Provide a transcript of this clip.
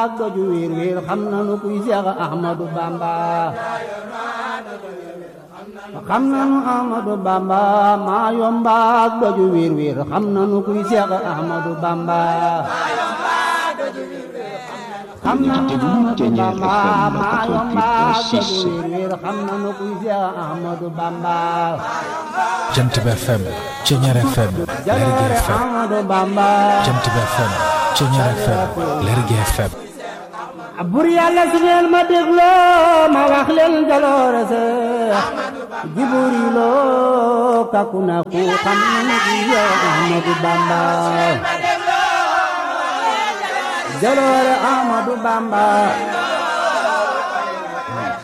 ak doju wiir wiir xam nanu kuy Seex Ahmadu Bamba xam nanu Ahmadu Bamba maa yomba ak doju wiir wiir xam nanu kuy Seex Ahmadu Bamba xam nanu Ahmadu Bamba maa yomba ak doju wiir wiir xam nanu kuy Seex Ahmadu Bamba Jant bi FM Ceñeer FM Lergui jaloore FM Ahmadu Bamba Jant bi FM Ceñeer FM Lergui FM bur yàlla su ngeen ma dégloo ma wax leen jaloore se jiburi loo kaku na ku xam nañu ki yow Ahmadu Bamba jaloore Ahmadu Bamba